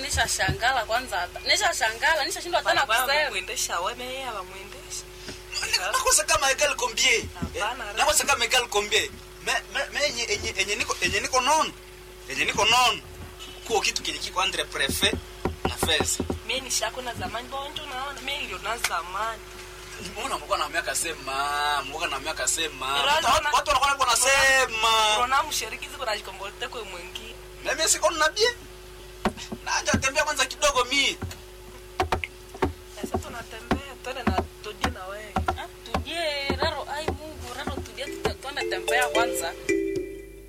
nisha shangala kwanza hata nisha shangala nisha shindwa tena Bana kusema wamwendesha weme yeye abamwendesha nakosa kama egal combien Hapana, Eh, nakosa kama egal combien me me- me enye enye enye niko enye niko nono enye niko nono kuo kitu kenye kiko andre prefet na feza mimi nishako na zamani bonjo naona mimi ndio na zamani mbona mko na miaka sema mko na miaka sema Ila watu naona- watu wanakuwa wako nasema Rona mshiriki ziko na jikombote kwa mwingine mimi siko na bie naja tembea kwanza kidogo mi sasa tunatembea twende na todi na wewe Ah, tujie raro ai mungu raro tujie tuta- tuende tembea kwanza